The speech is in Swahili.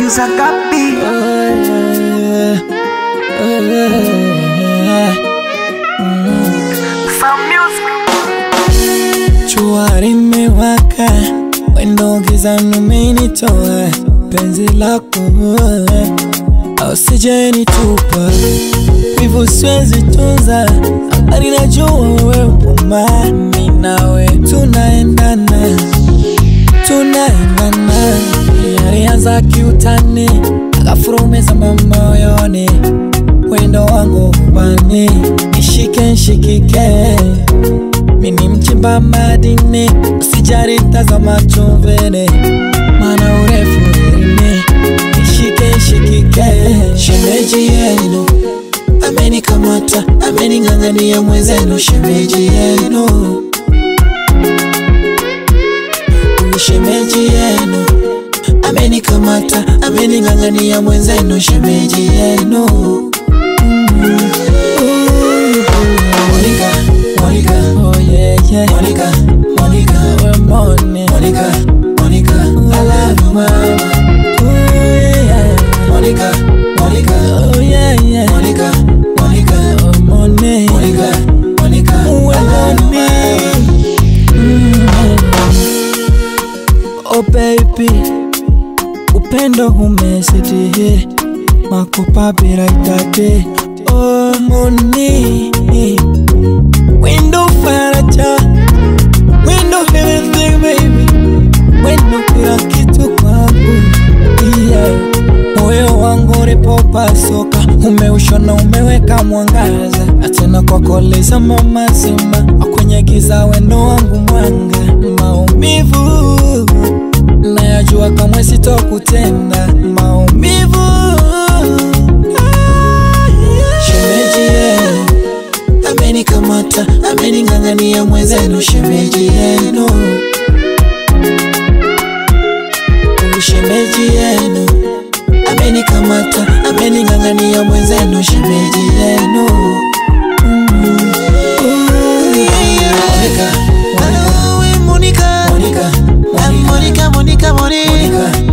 producer Gabi. Some music. Jua limewaka, wendo gizani umenitoa, penzi lako usijenitupa, hivyo siwezi tunza, habari najua wewe uma, mimi nawe tunaendana, tunaendana, yalianza kiutani, akafurumeza moyoni, wendo wangu ubani, nishike nshikike mini mchimba madini, usijari tazama chumvene, mana urefu elini, nishike nshikike, shemeji yenu amenikamata, amening'ang'ania mwenzenu, shemeji yenu Huyu shemeji yenu amenikamata, amening'ang'ania mwenzenu, shemeji yenu Monica, Monica, oh yeah, yeah. Monica, Monica, we're morning. Monica, Monica, I love you, mama. Oh yeah, Monica, Monica, oh yeah, yeah. Monica, Monica, oh morning. Monica, Monica, we're morning. Oh baby, upendo umezidi makopa bila idadi. Oh moni, wendo faraja, wendo everything baby, wendo kila kitu kwangu. Yeah. Moyo wangu ulipopasuka, umeushona umeweka mwangaza, na tena kwako lizama mazima, kwenye giza wendo wangu mwanga, maumivu nayajua kamwe sitokutenda maumivu shemeji yenu amenikamata amening'ang'ania mwenzenu shemeji yenu Huyu shemeji yenu amenikamata amening'ang'ania mwenzenu shemeji yenu Mm. Ooh, yeah. Monica, Hello, Monica. Monica, I'm Monica, Monica, Monica. Monica.